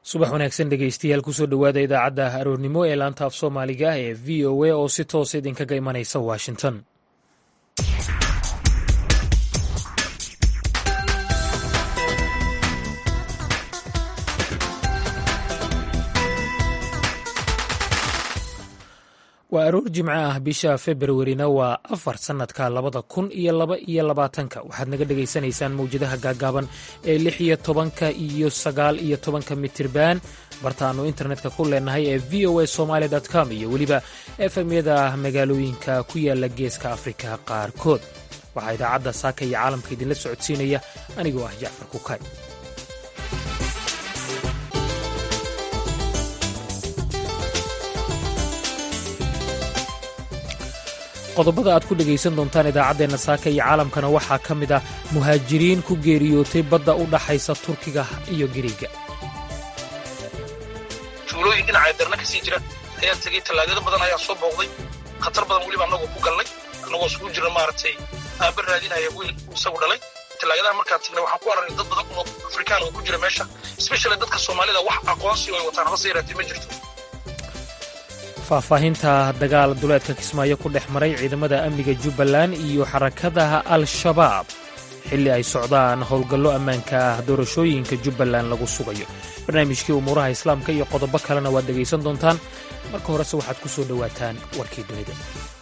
subax wanaagsan dhegeystayaal kusoo dhowaada idaacadda aroornimo ee laanta af soomaaliga ee v o a oo si toosa idinkaga imanaysa washington waa aroor jimco ah bisha februarina waa afar sannadka labada kun iyo laba iyo labaatanka waxaad naga dhegaysanaysaan mawjadaha gaagaaban ee lix iyo tobanka iyo sagaal iyo tobanka mitirban bartaannu internetka ku leenahay ee v o a somaali com iyo weliba efemyada magaalooyinka ku yaala geeska afrika qaarkood waxaa idaacadda saaka iyo caalamka idinla socodsiinaya anigoo ah jacfar kukay qodobada aad ku dhegaysan doontaan idaacaddeenna saaka iyo caalamkana waxaa ka mid ah muhaajiriin ku geeriyootay badda u dhaxaysa turkiga iyo giriiga tuulooyin dhinaca darna ka sii jira ayaa tegey tallaagado badan ayaa soo booqday khatar badan weliba annagoo ku galnay annagoo isugu jirna maaragtay aaba raadinaya wiil isagu dhalay tallaagadaha markaan tagnay waxaan ku aragnay dad badan oo afrikaan oo ku jira meesha especially dadka soomaalida wax aqoonsi oo ay wataan haba se yaraatee ma jirto faahfaahinta dagaal duleedka kismaayo ku dhex maray ciidamada amniga jubbaland iyo xarakadaha al-shabaab xilli ay socdaan howlgallo ammaanka ah doorashooyinka jubbaland lagu sugayo barnaamijkii umuuraha islaamka iyo qodobo kalena waad dhegaysan doontaan marka horese waxaad ku soo dhowaataan warkii dunida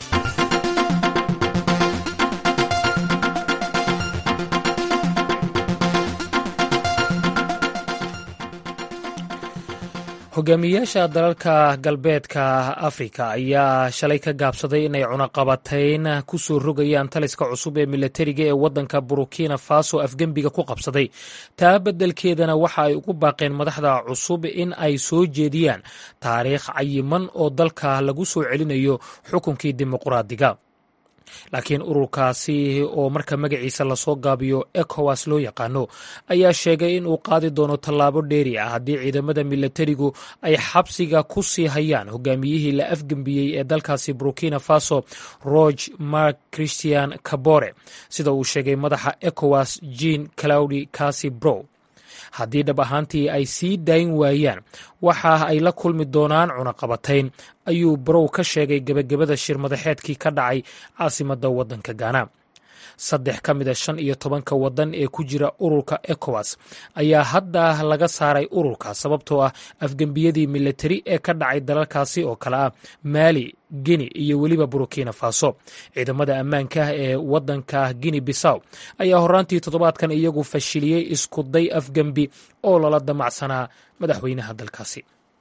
hogaamiyayaasha dalalka galbeedka afrika ayaa shalay ka gaabsaday inay cunaqabatayn ku soo rogayaan taliska cusub ee milatariga ee waddanka burukina faso afgembiga ku qabsaday taa beddelkeedana waxa ay ugu baaqeen madaxda cusub in ay soo jeediyaan taariikh cayiman oo dalka lagu soo celinayo xukunkii dimuqraadiga laakiin ururkaasi oo marka magaciisa lasoo gaabiyo ekowas loo yaqaano ayaa sheegay in uu qaadi doono tallaabo dheeri ah haddii ciidamada milatarigu ay xabsiga ku sii hayaan hogaamiyihii la afgembiyey ee dalkaasi burkina faso roge mark christian kabore sida uu sheegay madaxa ekowas jean claudi kasi brow haddii dhab ahaantii ay sii dayn waayaan waxa ay la kulmi doonaan cunaqabatayn ayuu barow ka sheegay gebagabada shir madaxeedkii ka dhacay caasimadda waddanka gaana saddex ka mida shan iyo tobanka waddan ee ku jira ururka ekowas ayaa hadda laga saaray ururka sababtoo ah afgembiyadii milatari ee ka dhacay dalalkaasi oo kale ah maali gini iyo weliba burkina faso ciidamada ammaanka ee waddanka gini bisaw ayaa horaantii toddobaadkan iyagu fashiliyey iskuday afgembi oo lala damacsanaa madaxweynaha dalkaasi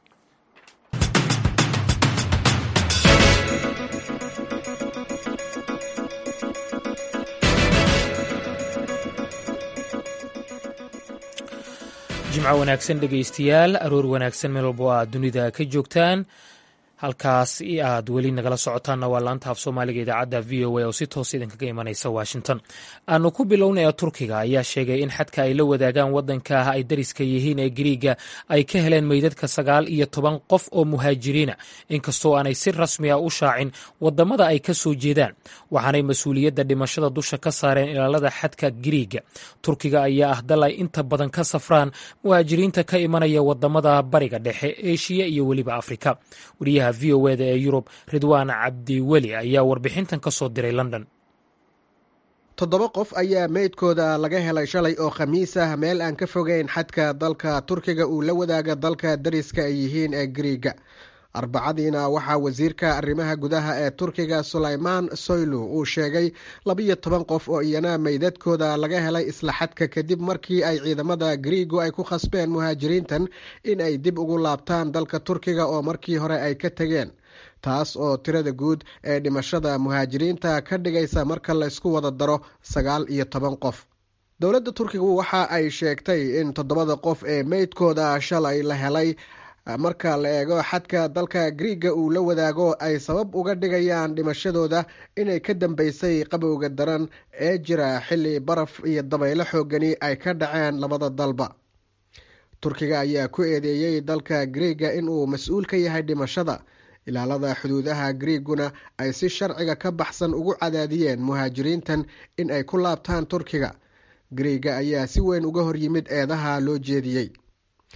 jimco wanaagsan dhegaystayaal aroor wanaagsan meel walbo aad dunida ka joogtaan halkaas aad weli nagala socotaanna waa laanta af soomaaliga idaacadda v o a oo si toos idinkaga imanaysa washington aanu ku bilownaya turkiga ayaa sheegay in xadka ay la wadaagaan waddanka ay dariska yihiin ee giriiga ay ka heleen meydadka sagaal iyo toban qof oo muhaajiriina inkastoo aanay si rasmi a u shaacin wadamada ay ka soo jeedaan waxaanay mas-uuliyadda dhimashada dusha ka saareen ilaalada xadka giriiga turkiga ayaa ah dal ay inta badan ka safraan muhaajiriinta ka imanaya wadamada bariga dhexe eshiya iyo weliba afrika v o eda ee yurub ridwaan cabdiweli ayaa warbixintan ka soo diray london toddoba qof ayaa meydkooda laga helay shalay oo khamiis ah meel aan ka fogeyn xadka dalka turkiga uu la wadaaga dalka dariska ay yihiin ee gariiga arbacadiina waxaa wasiirka arrimaha gudaha ee turkiga sulaymaan soylu uu sheegay labiyo toban qof oo iyana meydadkooda laga helay isla xadka kadib markii ay ciidamada gariigu ay ku khasbeen muhaajiriintan in ay dib ugu laabtaan dalka turkiga oo markii hore ay ka tegeen taas oo tirada guud ee dhimashada muhaajiriinta ka dhigaysa marka laysku wada daro sagaal iyo toban qof dowladda turkigu waxa ay sheegtay in toddobada qof ee meydkooda shalay la helay marka la eego xadka dalka griiga uu la wadaago ay sabab uga dhigayaan dhimashadooda inay ka dambeysay qabowga daran ee jira xilli baraf iyo dabaylo xoogani ay ka dhaceen labada dalba turkiga ayaa ku eedeeyey dalka griiga inuu mas-uul ka yahay dhimashada ilaalada xuduudaha griiguna ay si sharciga ka baxsan ugu cadaadiyeen muhaajiriintan in ay ku laabtaan turkiga griiga ayaa si weyn uga hor yimid eedaha loo jeediyey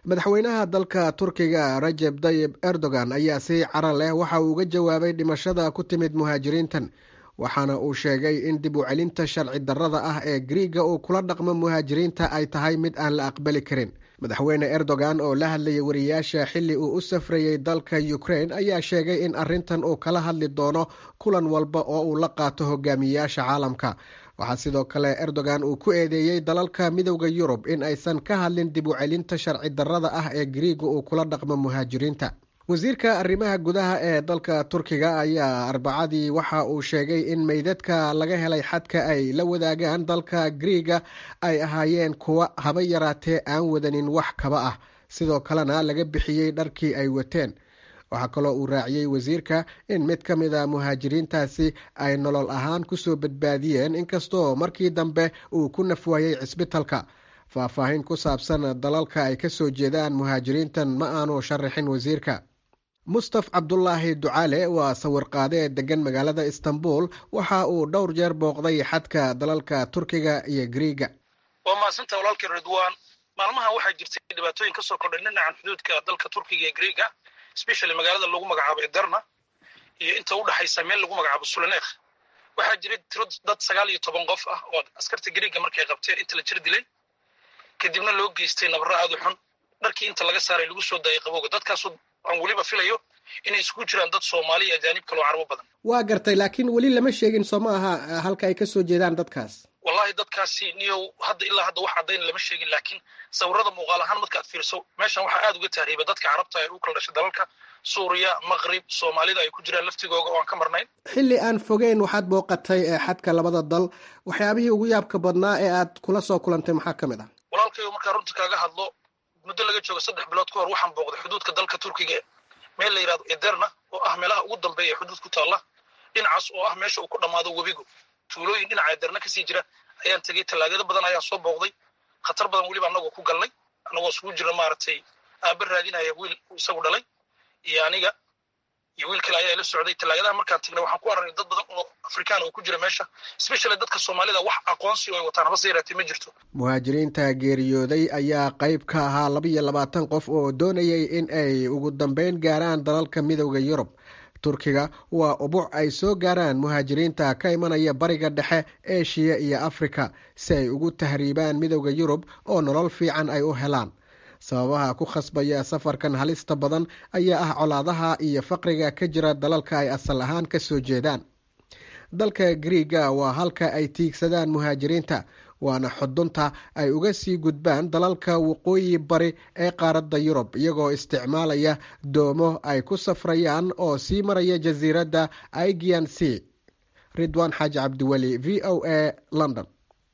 madaxweynaha dalka turkiga rajeb tayib erdogan ayaa si cara leh waxa uu uga jawaabay dhimashada ku timid muhaajiriintan waxaana uu sheegay in dib u celinta sharci darrada ah ee griiga uu kula dhaqmo muhaajiriinta ay tahay mid aan la aqbali karin madaxweyne erdogan oo la hadlayay wariyaasha xilli uu u safrayey dalka ukraine ayaa sheegay in arrintan uu kala hadli doono kulan walba oo uu la qaato hogaamiyayaasha caalamka waxaa sidoo kale erdogan uu ku eedeeyey dalalka midowda yurub in aysan ka hadlin dib u celinta sharci darrada ah ee griiga uu kula dhaqmo muhaajiriinta wasiirka arrimaha gudaha ee dalka turkiga ayaa arbacadii waxa uu sheegay in meydadka laga helay xadka ay la wadaagaan dalka griiga ay ahaayeen kuwa haba yaraatee aan wadanin wax kaba ah sidoo kalena laga bixiyey dharkii ay wateen waxaa kaloo uu raaciyey wasiirka in mid ka mid a muhaajiriintaasi ay nolol ahaan kusoo badbaadiyeen inkastoo markii dambe uu ku nafwaayey cisbitalka faahfaahin ku saabsan dalalka ay kasoo jeedaan muhaajiriintan ma aanu sharaxin wasiirka mustaf cabdulaahi ducaale waa sawirqaadee degan magaalada istanbul waxa uu dhowr jeer booqday xadka dalalka turkiga iyo griiga waa mahadsanta walaalkii ridwan maalmaha waxaa jirtay dhibaatooyin kasoo kordhay dhinacan xuduudka dalka turkiga iyo griiga especially magaalada lagu magacaabo iderna iyo inta u dhexaysa meel lagu magacaabo sulanekh waxaa jiray tiro dad sagaal iyo toban qof ah oo askarta griiga markay qabteen inta la jir dilay kadibna loo geystay nabaro aada u xun dharkii inta laga saaray lagu soo daayay qabowga dadkaasu aan weliba filayo inay isugu jiraan dad soomaali iyo ajaanib kaloo carabo badan waa gartay laakiin weli lama sheegin soo ma aha halka ay kasoo jeedaan dadkaas wallahi dadkaasi niyow hadda ilaa hadda wax caddayn lama sheegin laakiin sawirada muuqaal ahaan markaad fiirso meeshan waxaa aada uga tahriiba dadka carabta ee u kala dhashay dalalka suuriya maqrib soomaalida ay ku jiraan laftigooga oo aan ka marnayn xilli aan fogeyn waxaad booqatay xadka labada dal waxyaabihii ugu yaabka badnaa ee aad kula soo kulantay maxaa ka mid ah walaalkayo markaa runta kaaga hadlo muddo laga joogo saddex bilood ka hor waxaan booqday xuduudka dalka turkiga meel la yidhahdo ederna oo ah meelaha ugu dambeeya xuduud ku taalla dhinacaas oo ah meesha uu ku dhammaado webigu tuulooyin dhinaca ederna kasii jira ayaan tegey tallaagado badan ayaan soo booqday khatar badan weliba annagoo ku galnay annagoo isugu jira maaragtay aaba raadinaya wiil isagu dhalay iyo aniga iyo wiil kale ayaa ila socday tallaagadaha markaan tagnay waxaan ku aragnay dad badan oo afrikaan oo ku jira meesha especially dadka soomaalida wax aqoonsi oo ay wataan haba se yaraatee ma jirto muhaajiriinta geeriyooday ayaa qayb ka ahaa laba iyo labaatan qof oo doonayay in ay ugu dambeyn gaaraan dalalka midowda yurub turkiga waa ubuc ay soo gaaraan muhaajiriinta ka imanaya bariga dhexe eshiya iyo afrika si ay ugu tahriibaan midowda yurub oo nolol fiican ay u helaan sababaha ku khasbaya safarkan halista badan ayaa ah colaadaha iyo faqriga ka jira dalalka ay asal ahaan ka soo jeedaan dalka griiga waa halka ay tiigsadaan muhaajiriinta waana xudunta ay uga sii gudbaan dalalka waqooyi bari ee qaaradda yurub iyagoo isticmaalaya doomo ay ku safrayaan oo sii maraya jasiiradda aigian c ridwan xaaji cabdiweli v o a london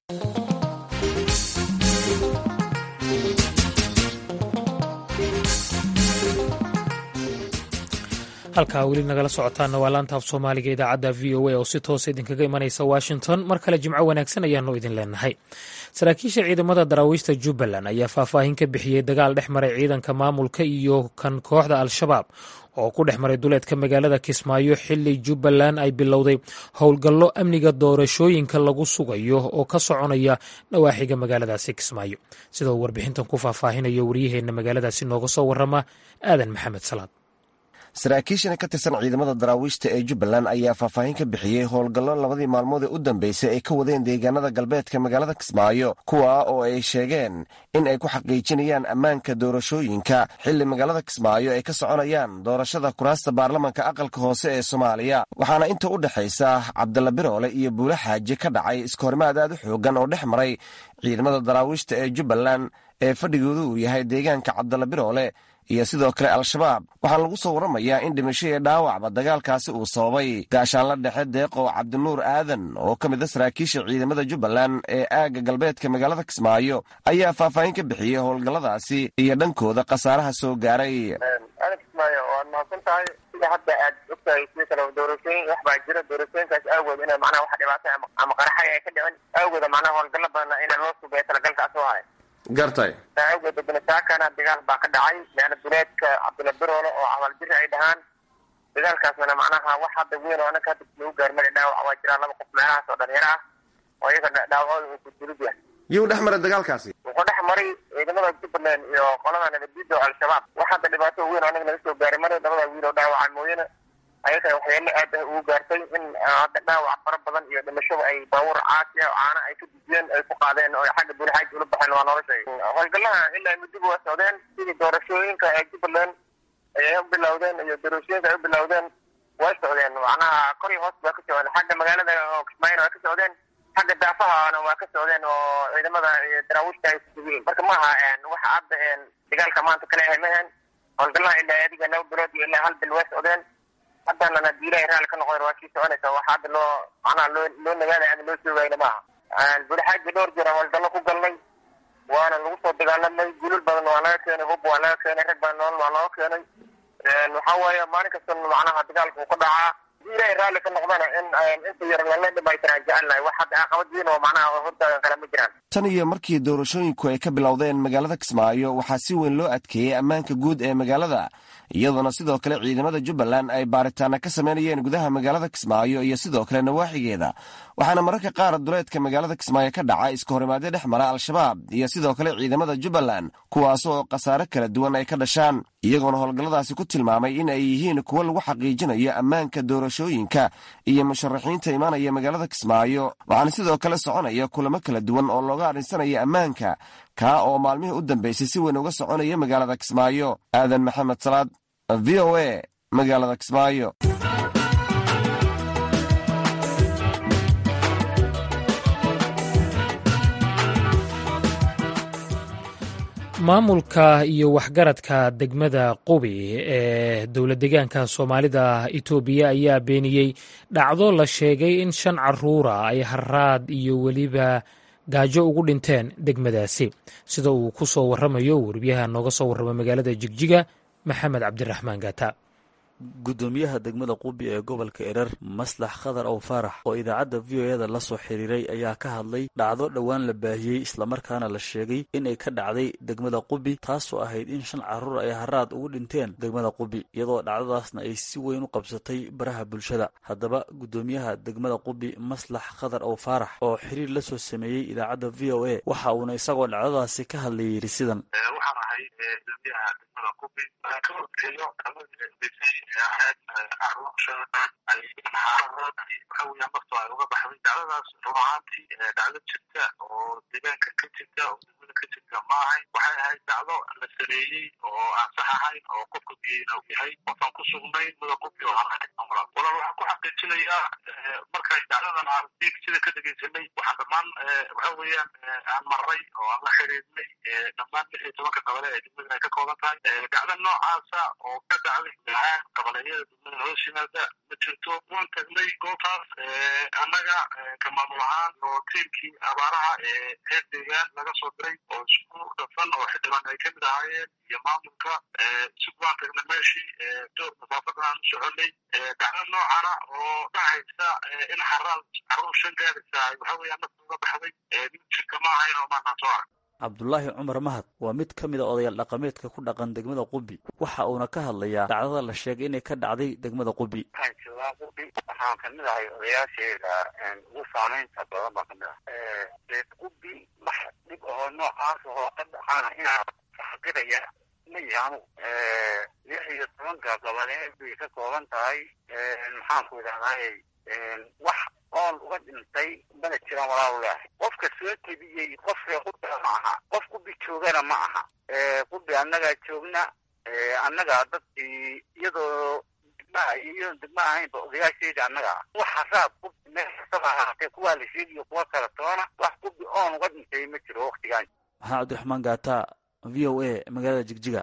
halkaa weli nagala socotaana waa laanta af soomaaliga idaacadda v o a oo si toosa idinkaga imanaysa washington mar kale jimco wanaagsan ayaanu idin leenahay saraakiisha ciidamada daraawiishta jubbaland ayaa faahfaahin ka bixiyey dagaal dhex maray ciidanka maamulka iyo kan kooxda al-shabaab oo ku dhex maray duleedka magaalada kismaayo xili jubbaland ay bilowday howlgallo amniga doorashooyinka lagu sugayo oo ka soconaya dhawaaxiga magaaladaasi kismaayo sida uu warbixintan ku faahfaahinayo waryaheenna magaaladaasi nooga soo warama aadan maxamed salaad saraakiishan ka tirsan ciidamada daraawiishta ee jubbaland ayaa faahfaahin ka bixiyey howlgallo labadii maalmood ee u dambeysay ay ka wadeen deegaanada galbeedka magaalada kismaayo kuwa oo ay sheegeen in ay ku xaqiijinayaan ammaanka doorashooyinka xilli magaalada kismaayo ay ka soconayaan doorashada kuraasta baarlamanka aqalka hoose ee soomaaliya waxaana inta u dhexaysa cabdalla biroole iyo buule xaaji ka dhacay iskahorimaad aad u xoogan oo dhex maray ciidamada daraawiishta ee jubbaland ee fadhigoodu uu yahay deegaanka cabdalla biroole iyo sidoo kale al-shabaab waxaa lagu soo warramayaa in dhimasho iyo dhaawacba dagaalkaasi uu sababay gaashaanla dhexe deeqow cabdinuur aadan oo ka mid a saraakiisha ciidamada jubbaland ee aagga galbeedka magaalada kismaayo ayaa faahfaahin ka bixiyey howlgalladaasi iyo dhankooda khasaaraha soo gaaray aadan kismaayo waad mahadsan tahay sida hadda aad ogtahay sida kale doorashooyin wax baa jira doorashooyinkaas awgood ina macnaha wax dhibaatay ama qaraxay ay ka dhicin awgooda macnaha howlgallo badanna ina loo sugeeyo talagalkaas oo ahay gartay awgeed banasaakana dagaal baa ka dhacay meena duleedka cabdilla biroole oo cawaal-jiri ay dhahaan dagaalkaasna macnaha wax hadda weyn oo anaka hadda lagu gaarmari dhaawac waa jiraa laba qof meelahaas oo dhalinyaro ah oo iyaga dhaawacooda uu kudulid yahay yuu dhex maray dagaalkaasi wuxuu dhex maray ciidamada jubbaland iyo qolada nabaddiida oo al-shabaab wax hadda dhibaato weyn aniga naga soo gaaray mara labada wiil oo dhaawacay mooyane ayaga waxyaalo aad ah ugu gaartay in hadda dhaawac fara badan iyo dhimashada ay baabuur caasi ah oo caana ay ka dujiyeen ay ku qaadeen oo xagga buulixaaji ula baxeen waa noola sheegay howlgalaha ilaa muddo waa socdeen sidii doorashooyinka ee jubbaland ayay u bilowdeen iyo doorashooyinka ay u bilowdeen way socdeen macnaha kor iyo hoos baa ka socdeen xagga magaalada oo kismaayona waa ka socdeen xagga daafahana waa ka socdeen oo ciidamada daraawiishta ay kusugiin marka maaha waxa hadda dagaalka maanta kale ahay mahan howlgalaha ilaa adiga laba bilood iyo ilaa hal bil way socdeen haddana hadii ilahay raalli ka noqdeen waa sii soconaysa waxa hadda loo macnaha loo loo nagaada ama loo joogayna maaha buulixaaji dhowr jeer howlgallo ku galnay waana lagu soo dagaalamay gulul badan waa laga keenay hub waa laga keenay rag badan nool waa looga keenay waxa weeye maalin kasta macnaha dagaalka uu ka dhacaa hadii ilahay raalli ka noqdana in inta yar lala dhimaytiraan jecelnahay wax hadda caqabad weyn oo macnaha hortaagan kale ma jiraan tan iyo markii doorashooyinku ay ka bilowdeen magaalada kismaayo waxaa si weyn loo adkeeyey ammaanka guud ee magaalada iyadoona sidoo kale ciidamada jubbaland ay baaritaana ka sameynayeen gudaha magaalada kismaayo iyo sidoo kale nawaaxigeeda waxaana mararka qaar duleedka magaalada kismaayo ka dhaca iska horimaadyo dhex mara al-shabaab iyo sidoo kale ciidamada jubbaland kuwaas oo khasaare kala duwan ay ka dhashaan iyagoona howlgalladaasi ku tilmaamay in ay yihiin kuwo lagu xaqiijinayo ammaanka doorashooyinka iyo musharaxiinta imaanaya magaalada kismaayo waxaana sidoo kale soconaya kulamo kala duwan oo looga adhinsanaya ammaanka kaa oo maalmihii u dambeysay si weyn uga soconaya magaalada kismaayo aadan maxamed salaad v o a magaalada kismaayo maamulka iyo waxgaradka degmada qubi ee dowla degaanka soomaalida itoobiya ayaa beeniyey dhacdo la sheegay in shan caruura ay haraad iyo weliba gaajo ugu dhinteen degmadaasi sida uu ku soo waramayo weriyaha nooga soo warrama magaalada jigjiga maxamed cabdiraxmaan gaata guddoomiyaha degmada qubi ee gobolka erer maslax khadar ow faarax oo idaacadda v o eda la soo xiriiray ayaa ka hadlay dhacdo dhowaan la baahiyey islamarkaana la sheegay inay ka dhacday degmada qubi taasoo ahayd in shan carruur ay haraad ugu dhinteen degmada qubi iyadoo dhacdadaasna ay si weyn u qabsatay baraha bulshada haddaba guddoomiyaha degmada qubi maslax khadar ow faarax oo xiriir la soo sameeyey idaacadda v o a waxa uuna isagoo dhacdadaasi ka hadlay yidhi sidan waxaweya marto ay uga baxday dacdadaas run ahaantii dhacdo jirta oo deegaanka ka jirta oo degmada ka jirta ma ahayn waxay ahayd dhacdo la sameeyey oo aan sax ahayn oo qofka biyeyna u yahay qofaan ku sugnayn mada qofi oo aan ahayn walaal waxaan ku xaqiijinayaa markay dhacdadan aan sida ka dhegeysanay waxaan dhammaan waxa weeyaan aan maray oo aan la xiriirnay dhammaan lix iyo tobanka qabale ee degmada ay ka kooban tahay dhacdo noocaasa oo ka dhacday gahaan qabaleeyada degmada hoos yimaada ma jirto waan tagnay goobtaas annaga ka maamul ahaan oo tiimkii abaaraha ee reer deegaan laga soo diray oo isku dhafan oo xildhibaan ay kamid ahaayeen iyo maamulka si waan tagnay meeshii door masaafadan aan u soconay dhacdo noocana oo dhacaysa in xaraal carruur shan gaadaysa waxa weeyaan nafta uga baxday mid jirka ma ahayn oo maanaan soo arag cabdulaahi cumar mahad waa mid ka mid a odayaal dhaqameedka ku dhaqan degmada qubi waxa uuna ka hadlayaa dhacdada la sheegay inay ka dhacday degmada qubi waxaan joogaa qubi waxaan kamid ahay odayaasheeda ugu saamaynta badan baan kamid ah reer qubi wax dhib oo noocaas oo ka dhacana inaa xaqiraya ma yahi anugu lix iyo tobanka goboleed bay ka kooban tahay maxaanku idhahdaay wax oon uga dhintay mana jiraan walaalu leahay qofka soo tebiyey qof ree qubiga ma aha qof qubi joogana ma aha qubi annagaa joogna annagaa dadkii iyadoo degmaha iyo degma ahaynba odayaasheeda annaga ah wax haraab qubi meel kastaba ahaatee kuwaa la sheegiyo kuwa kala toona wax qubi oon uga dhintay ma jiro waktigaan maxamed cabdiraxmaan gaata v o a magaalada jigjiga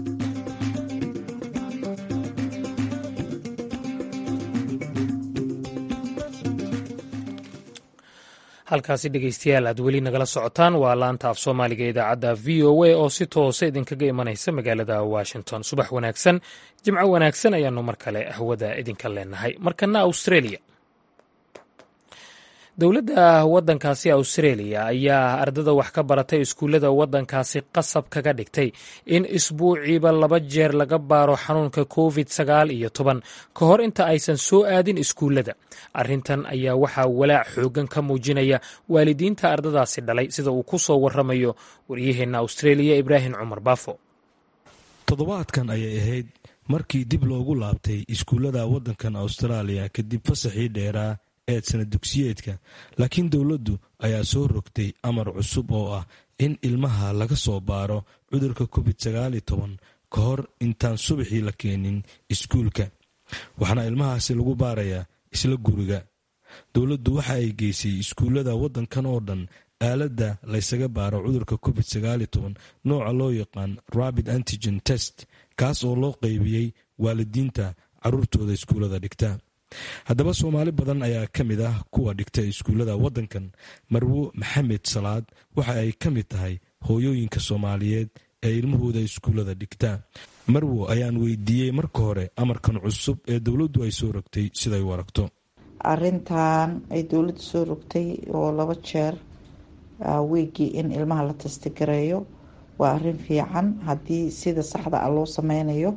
halkaasi dhegeystayaal aad weli nagala socotaan waa laanta af soomaaliga idaacadda v o a oo si toosa idinkaga imanaysa magaalada washington subax wanaagsan jimco wanaagsan ayaanu mar kale hawada idinka leenahay markana australia dowladda waddankaasi australia ayaa ardada wax ka baratay iskuullada waddankaasi qasab kaga dhigtay in isbuuciiba laba jeer laga baaro xanuunka covid sagaal iyo toban ka hor inta aysan soo aadin iskuullada arrintan ayaa waxaa walaac xoogan ka muujinaya waalidiinta ardadaasi dhalay sida uu ku soo waramayo waryaheenna australia ibraahim cumar baafo toddobaadkan ayay ahayd markii dib loogu laabtay iskuullada waddankan austraaliya kadib fasaxii dheeraa ee sana dugsiyeedka laakiin dowladdu ayaa soo rogtay amar cusub oo ah in ilmaha laga soo baaro cudurka covid sagaal toban ka hor intaan subaxii la keenin iskuulka waxaana ilmahaasi lagu baarayaa isla guriga dowladdu waxa ay geysay iskuullada waddankan oo dhan aaladda laysaga baaro cudurka covid sagaal toban nooca loo yaqaan rabid antigen test kaas oo loo qaybiyey waalidiinta caruurtooda iskuullada dhigta haddaba soomaali badan ayaa ka mid ah kuwa dhigta iskuullada waddankan marwo maxamed salaad waxa ay ka mid tahay hooyooyinka soomaaliyeed ee ilmahooda iskuullada dhigta marwo ayaan weydiiyey marka hore amarkan cusub ee dowladdu ay soo rogtay siday u aragto arintan ay dowladdu soo rogtay oo laba jeer weegii in ilmaha la tastagareeyo waa arin fiican haddii sida saxda ah loo sameynayo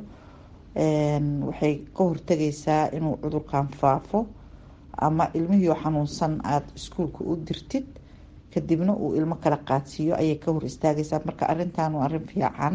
waxay ka hortagaysaa inuu cudurkan faafo ama ilmihii xanuunsan aada iskuulka u dirtid kadibna uu ilmo kala qaadsiiyo ayay ka hor istaagaysaa marka arintan waa arin fiican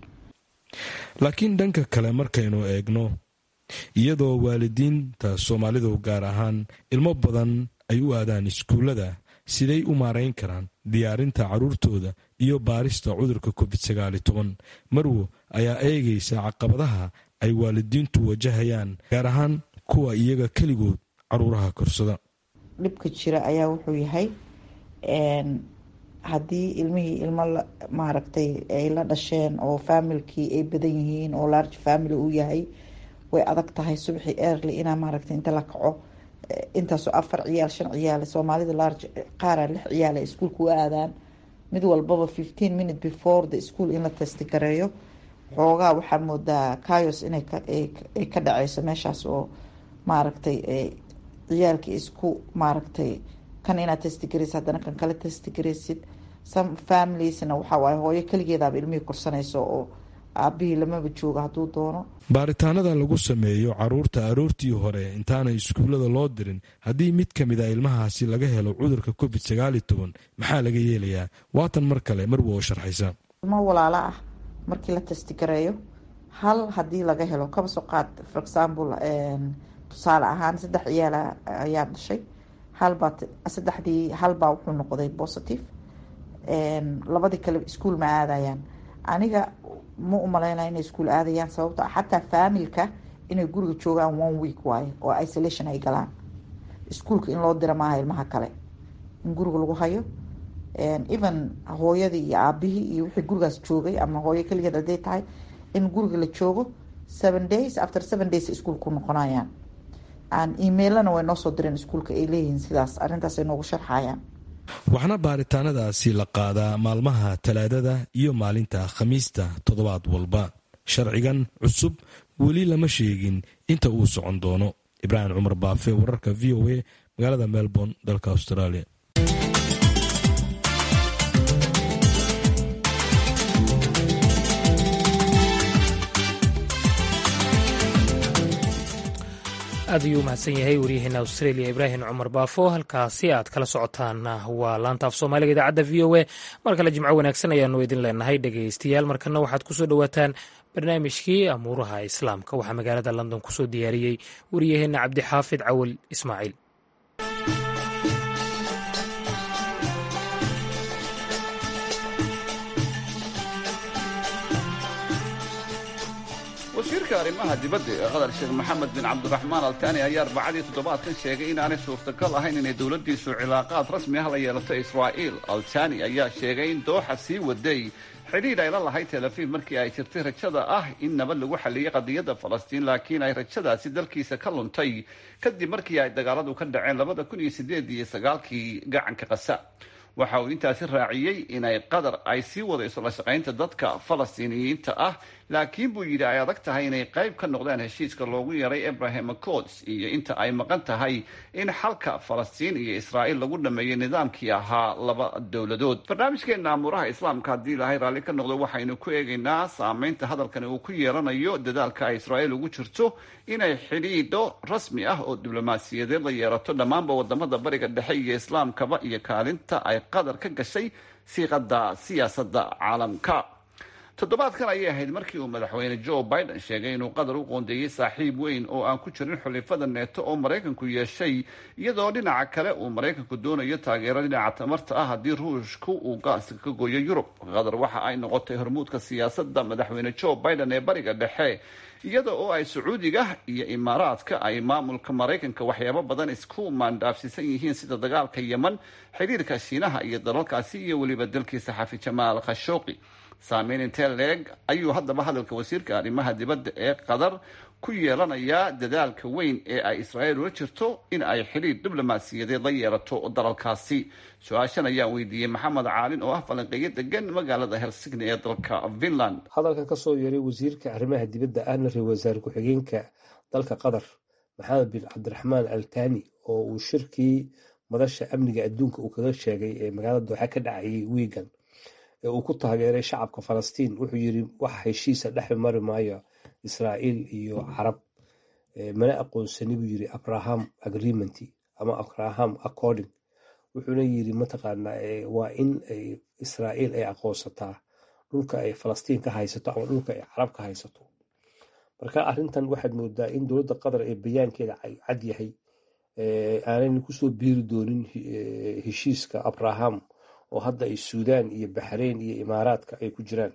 laakiin dhanka kale markaynu eegno iyadoo waalidiinta soomaalidu gaar ahaan ilmo badan ay u aadaan iskuullada siday u maarayn karaan diyaarinta caruurtooda iyo baarista cudurka covid sagaali toban marwo ayaa eegaysa caqabadaha ay waalidiintu wajahayaan gaar ahaan kuwa iyaga keligood caruuraha korsada dhibka jira ayaa wuxuu yahay haddii ilmihii ilmo maaragtay ay la dhasheen oo faamilkii ay badan yihiin oo large family uu yahay way adag tahay subaxii early inaa maaragtay inta la kaco intaasoo afar ciyaal shan ciyaal soomaalida large qaara lix ciyaal ay iskuulka u aadaan mid walbaba fifteen minute before the school in la testigareeyo xoogaa waxaa moodaa kayos inay ka dhaceyso meeshaas oo maaragtay ciyaalkii isku maaragtay kan inaad testigareysid haddana kan kale testigareysid some familiesna waxaa waaye hooyo keligeedaaba ilmihii korsanayso oo aabihii lamaba joogo hadduu doono baaritaanada lagu sameeyo caruurta aroortii hore intaanay iskuullada loo dirin haddii mid ka mid a ilmahaasi laga helo cudurka covid sagaali toban maxaa laga yeelayaa waatan mar kale marwa oo sharxaysa ilmo walaalo ah markii la testigareeyo hal haddii laga helo kaba soo qaad for example tusaale ahaan saddex ciyaala ayaa dhashay halbaa saddexdii halbaa wuxuu noqday positive labadii kale iskuol ma aadayaan aniga ma u maleynaya inay iskuol aadayaan sababto xataa faamilka inay guriga joogaan one week waaye oo isolation ay galaan iskuolka in loo dira maaha ilmaha kale in guriga lagu hayo even hooyadii iyo aabihii iyo wixii gurigaas joogay ama hooyo keligeed haday tahay in guriga la joogo seven days after seven days iskuolka ku noqonayaan emailana way noo soo direen iskuolka ay leeyihiin sidaas arrintaas ay noogu sharxayaan waxaana baaritaanadaasi la qaadaa maalmaha talaadada iyo maalinta khamiista toddobaad walba sharcigan cusub weli lama sheegin inta uu socon doono ibraahim cumar baafe wararka v o a magaalada melbourne dalka australia aad ayuu umahadsan yahay waryaheena australia ibraahim cumar baafo halkaasi aad kala socotaan waa laanta af soomaaliga idaacadda v o a mar kale jimco wanaagsan ayaanu idin leenahay dhegaystayaal markana waxaad kusoo dhowaataan barnaamijkii amuuraha islaamka waxaa magaalada london kusoo diyaariyey waryaheena cabdixaafid cawal ismaaciil wasiirka arrimaha dibadda ee qatar sheekh maxamed bin cabdiraxmaan altani ayaa arbacadii toddobaadkan sheegay inaanay suurtagal ahayn inay dowladdiisu cilaaqaad rasmi ah la yeelato israa'iil altani ayaa sheegay in dooxa sii waday xidhiidh ay la lahayd tel afiif markii ay jirtay rajada ah in nabad lagu xalliyey qadiyadda falastiin laakiin ay rajadaasi dalkiisa ka luntay kadib markii ay dagaaladu ka dhaceen labada kun iyo sideed iyo sagaalkii gacanka qasa waxa uu intaasi raaciyey inay qatar ay sii wadayso la shaqaynta dadka falastiiniyiinta ah laakiin buu yidhi ay adag tahay inay qayb ka noqdaan heshiiska loogu yaray abraham accords iyo inta ay maqan tahay in xalka falastiin iyo israa'iil lagu dhameeyey nidaamkii ahaa laba dowladood barnaamijkeena amuuraha islaamka haddii ilaahay raalli ka noqdo waxaynu ku eegaynaa saameynta hadalkani uu ku yeelanayo dadaalka ay israa'iil ugu jirto inay xidhiidho rasmi ah oo diblomaasiyadeed la yeerato dhammaanba wadamada bariga dhexe iyo islaamkaba iyo kaalinta ay qatar ka gashay siiqada siyaasadda caalamka toddobaadkan ayay ahayd markii uu madaxweyne joe biden sheegay inuu qatar u qoondeeyey saaxiib weyn oo aan ku jirin xulifada neeto oo maraykanku yeeshay iyadoo dhinaca kale uu maraykanku doonayo taageero dhinaca tamarta ah haddii ruushku uu gaaska ka gooyo yurub qatar waxa ay noqotay hormuudka siyaasadda madaxweyne joe biden ee bariga dhexe iyada oo ay sacuudiga iyo imaaraadka ay maamulka maraykanka waxyaabo badan isku maandhaafsiisan yihiin sida dagaalka yeman xiriirka shiinaha iyo dalalkaasi iyo weliba dalkiisa xafi jamaal khashooqi saameyn intee leeg ayuu haddaba hadalka wasiirka arrimaha dibadda ee qatar ku yeelanayaa dadaalka weyn ee ay israa'iil ula jirto in ay xidhiir diblomaasiyadeed la yeelato dalalkaasi su-aashan ayaan weydiiyey maxamed caalin oo ah falanqeeyo degan magaalada helsigni ee dalka finland hadalkan kasoo yeeray wasiirka arrimaha dibadda ahna ra wasaare ku-xigeenka dalka qatar maxamed bin cabdiraxmaan altani oo uu shirkii madasha amniga adduunka uu kaga sheegay ee magaalada dooxa ka dhacayay wiigan ee uu ku taageeray shacabka falastiin wuxuu yiri wax heshiisa dhex mari maayo israa'iil iyo carab mana aqoonsani buu yiri abraham agreement ama abraham according wuxuuna yiri mataqaanaa waa in israa'iil ay aqoonsataa dhulka ay falastiin ka haysato ama dhulka ay carab ka haysato marka arrintan waxaad moodaa in dowladda qatar ee bayaankeeda cad yahay aanayna kusoo biiri doonin heshiiska abraham oo hadda ay suudaan iyo baxreyn iyo imaaraadka ay ku jiraan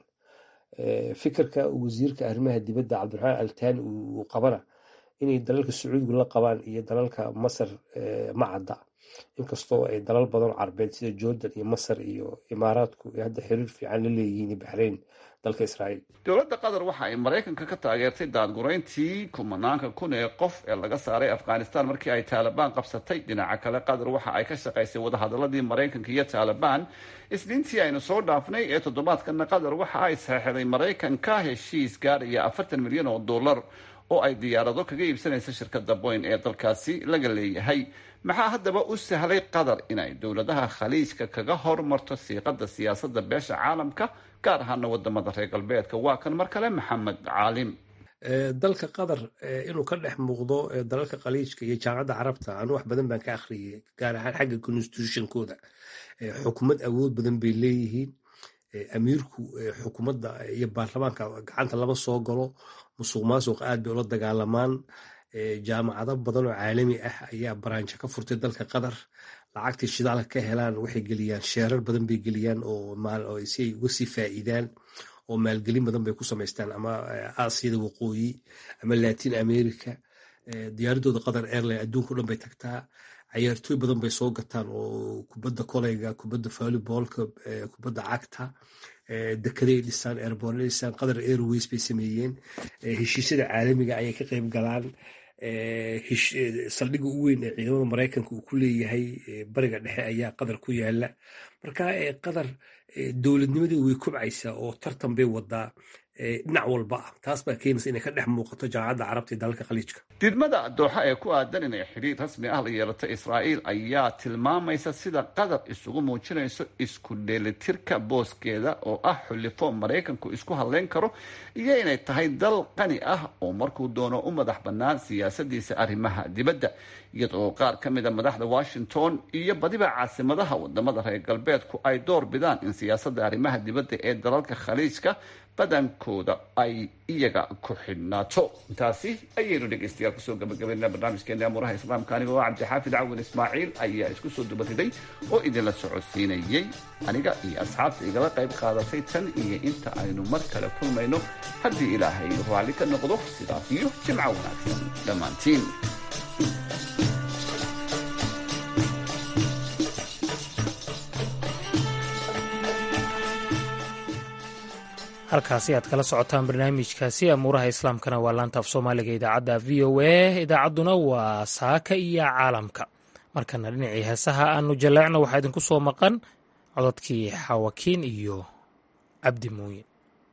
fikirka wasiirka arrimaha dibadda cabdiraxmaan altani uu qabana inay dalalka sacuudigu la qabaan iyo dalalka masar ma cadda inkastoo ay dalal badan carbeed sida jordan iyo masar iyo imaaraadku ay hadda xiriir fiican la leeyihiin iyo baxreyn dalka israa'iil dowladda qatar waxa ay maraykanka ka taageertay daadgurayntii kumanaanka kun ee qof ee laga saaray afghanistan markii ay taalibaan qabsatay dhinaca kale qatar waxa ay ka shaqaysay wadahadaladii maraykanka iyo taalibaan isniintii aynu soo dhaafnay ee toddobaadkana qatar waxa ay saxeixday maraykanka heshiis gaaraya afartan milyan oo dollar oo ay diyaarado kaga iibsanaysa shirkada boyn ee dalkaasi laga leeyahay maxaa haddaba u sahlay qatar inay dowladaha khaliijka kaga hormarto siiqada siyaasada beesha caalamka gaar ahaana wadamada reer galbeedka waa kan mar kale maxamed caalim dalka qatar inuu ka dhex muuqdo dalalka khaliijka iyo jaamacadda carabta anu wax badan baan ka akhriyay gaar ahaan xagga constitutionkooda xukumad awood badan bay leeyihiin amiirku xukuumadda iyo baarlamaanka gacanta lama soo galo musuq maasuq aad bay ula dagaalamaan jaamacado badan oo caalami ah ayaa baraanjo ka furtay dalka qatar lacagtii shidaalka ka helaan waxay geliyaan sheerar badan bay geliyaan oo si ay uga sii faa'iidaan oo maalgelin badan bay ku samaystaan ama aasiyada waqooyi ama latin america diyaaradooda qatar airline adduunka o dhan bay tagtaa cayaartooy badan bay soo gataan oo kubadda koleyga kubadda volleybolka kubadda cagta dekeday dhisaan airbornay dhisaan qatar airways bay sameeyeen heshiisyada caalamiga ayay ka qayb galaan saldhigga u weyn ee ciidamada maraykanka uu ku leeyahay bariga dhexe ayaa qatar ku yaala marka qatar dowladnimadii way kobcaysaa oo tartan bay wadaa dhinac walba ah taas baa keenaysa inay ka dhex muuqato jaamacadda carabta iyo dalalka khaliijka didmada dooxa ee ku aadan inay xidhiir rasmi ah la yeelato israa'iil ayaa tilmaamaysa sida qatar isugu muujinayso isku dheelitirka booskeeda oo ah xulifo maraykanku isku hadleyn karo iyo inay tahay dal qani ah oo markuu doono u madax bannaan siyaasadiisa arrimaha dibadda iyadoo qaar ka mida madaxda washington iyo badiba caasimadaha wadamada reer galbeedku ay door bidaan in siyaasadda arrimaha dibadda ee dalalka khaliijka badankooda ay iyaga ku xidhnaato intaasi ayaynu dhegaystayaal kusoo gabagabaynaa barnaamijkeena amuuraha islaamka aniga oo cabdixaafid cawin ismaaciil ayaa isku soo dubariday oo idinla socodsiinayey aniga iyo asxaabta igala qayb qaadatay tan iyo inta aynu mar kale kulmayno haddii ilaahay raalli ka noqdo sidaas iyo jimco wanaagsan dhammaantiin halkaasi aad kala socotaan barnaamijkaasi amuuraha islaamkana waa laanta af soomaaliga idaacadda v o a idaacadduna waa saaka iyo caalamka markana dhinacii heesaha aanu jaleecno waxaa idinku soo maqan cododkii xawakiin iyo cabdi muuyin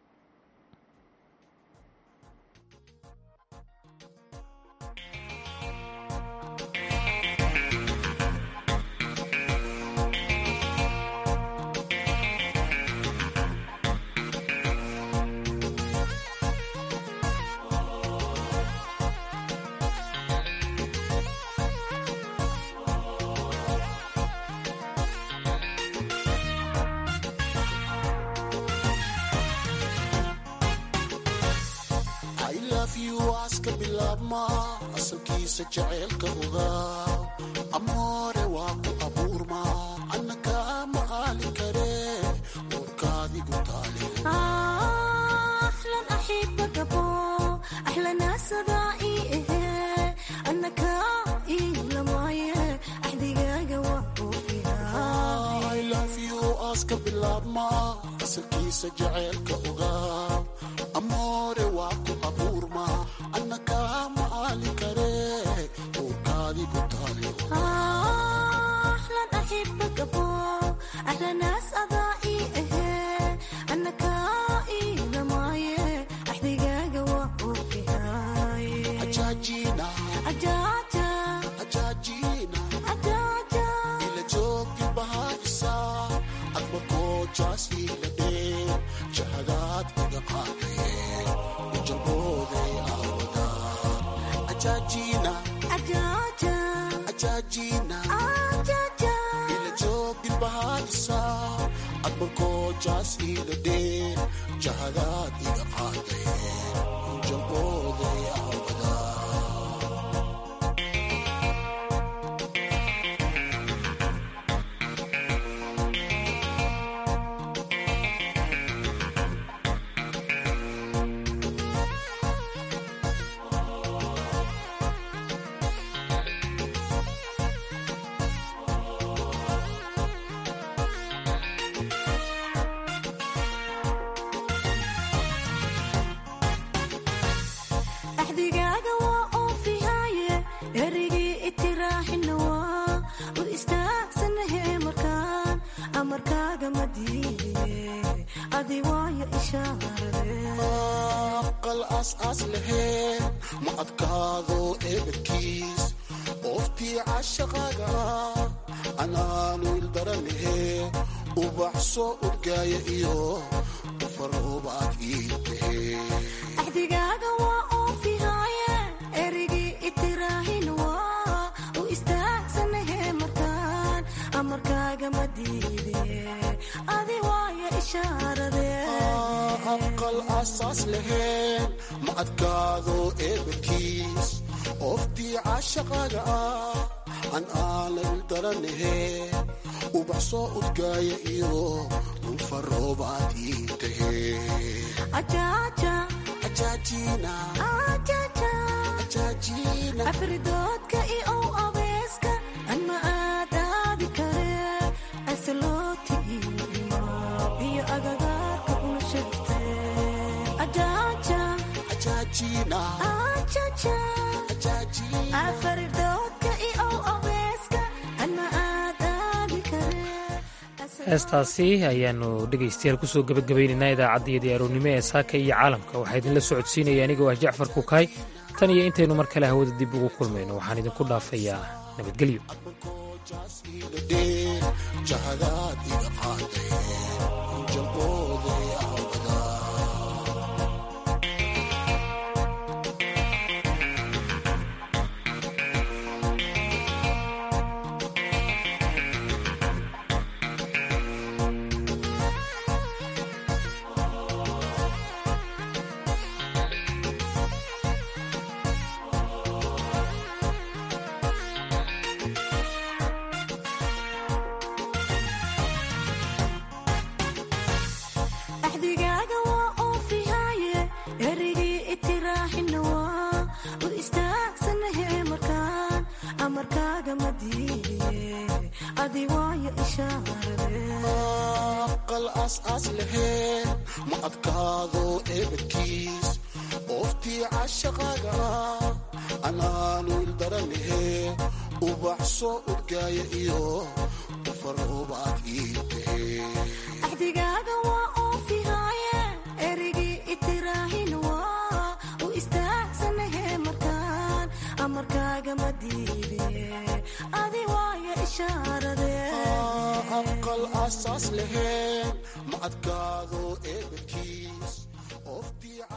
aska bilaabma asalkiisa jaceylka ogaa amoore waa ku abuurma anna kaa maqaali kare warkaadigu taale aska bilaabma asalkiisa jaceylka ogaa amoore waa ku abuurma anna kaa maqaali kare warkaadigu taale ila joogi bahaisa adma koojaas iladhe jahadaad iga qaadaye ujalbooday aawada ajaajina ajaajina ila joogi bahaisa adma koojaas iladhe jahadaad iga qaadaye ujalbooday aawada axdigaaga waa oofihaaye erigii itiraaxina waa u istaagsanahe markaan amarkaaga ma diidiye adi waayo ishaarade aqal aas-aas laheen ma adkaado eebadkiis ooftii cashaqaaga anaanu ildaranahe ubaxso urgaaya iyo ufaroobaad ii tahe axdigaaga waa oofihaaye erigii itiraaxina waa u istaagsanahe markaan amarkaaga ma diidiye adi waayo ishaarade aqal aas-aas laheen ma adkaado eebadkiis ooftii cashaqaaga ah an aana ildaranahe ubaxsoo udgaaya iyo ulfaroobaad ii tahe ajaaja ajaajina ajaja ajaajina afridoodka iyo abeeska anma aadaadi kare asalooti iyo imaab iyo agagaarka una shagte ajaaja ajaajina ajaja ajaajina afridoodka iyo abeeska anma aadaadi kare heestaasi ayaanu dhegaystayaal kusoo gebagabaynaynaa idaacaddiyadii aroonnimo ee saaka iyo caalamka waxaa idinla socodsiinaya anigoo ah jacfar kukaay tan iyo intaynu mar kale hawada dib ugu kulmayno waxaan idinku dhaafayaa nabadgelyo jahadaad iga qaadaye ujalbooday aawada axdigaaga waa oofihaaye erigii itiraaxina waa u istaagsanahe markaan amarkaaga ma diidiye adi waayo ishaarade aqal aas-aas laheen ma adkaado eebadkiis ooftii cashaqaaga ah anaanu ildaranahe ubaxsoo urgaaya iyo ufaroobaad ii tahe aasaas lahayn ma adkaado eebadkii